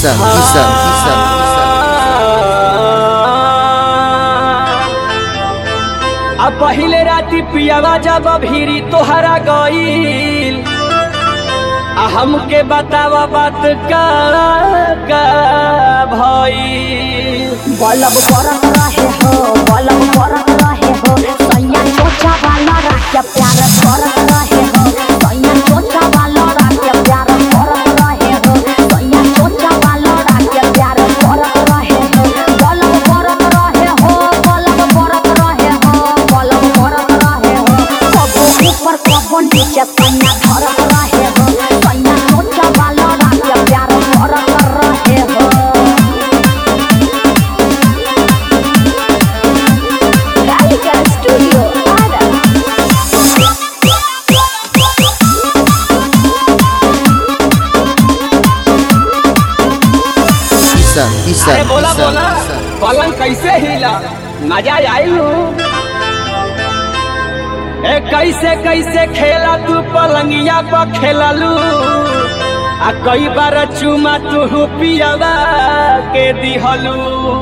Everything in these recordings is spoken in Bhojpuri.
Isa, Isa, Isa, Isa. आ पहिले राती पियावा जब भीरी तोहरा गईल आ हमके बतावा बात का का भईल बलब बरत रहे हो बलब बरत रहे हो सैया चोचा वाला राख्या प्यार करत रहे हो सैया चोचा वाला राख्या प्यार करत रहे हो सैया चोचा वाला राख्या प्यार करत रहे हो बलब बरत रहे हो बलब बरत रहे हो बलब बरत रहे हो कबो ऊपर कबो नीचे सैया धरत रहे हो सैया चोचा वाला राख्या प्यार करत रहे हो Gallica Studio Ada. Isa, Isa, अरे बोला Isa, बोला Isa. पलंग कैसे हिला मजा आई ए कैसे कैसे खेला तू पलंगिया पर खेललू आ कई बार चुमा तू पियावा के दिहलू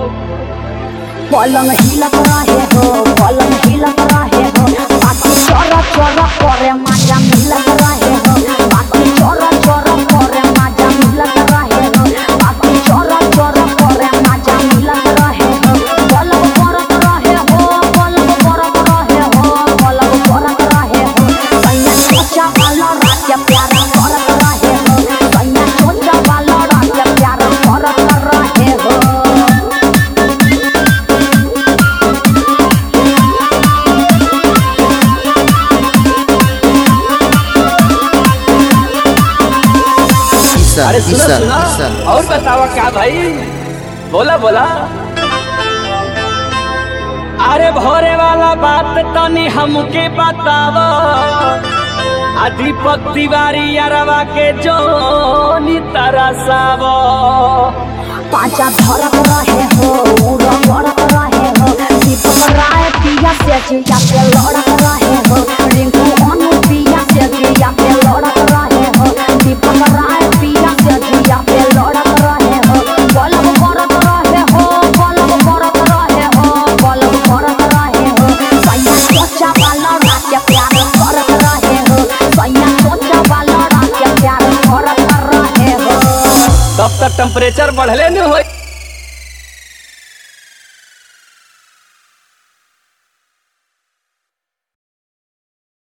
पलंग हिलत रहे हो पलंग हिलत रहे हो बाकी चोर चोर करे मजा मिलत रहे हो बाकी चोर चोर करे मजा मिलत रहे हो बाकी चोर चोर करे मजा मिलत रहे हो पलंग परत रहे हो पलंग परत रहे हो पलंग परत रहे हो सैया सोचा वाला रात प्यार करत रहे हो सैया सोचा वाला रात प्यार करत रहे हो Isa, अरे सुना Isa, सुना Isa. और बतावा क्या भाई बोला बोला अरे भोरे वाला बात तनी हमके बतावा आ दीपक तिवारी अरवा के जोनी तरसावा पांचा धरत रहे हो उड़ा बढ़त रहे हो दीपक राय पिया से जिया पे लड़त रहे हो रिंकू अनु पिया से जिया पे लड़त रहे हो दीपक राय पिया से जिया पे लड़त रहे हो बलब करत रहे हो बलब करत रहे हो बलब करत रहे हो सैया सोचा वाला रात प्यार करत रहे हो सैया सोचा वाला रात प्यार करत रहे हो तब तक टेम्परेचर बढ़ले न होई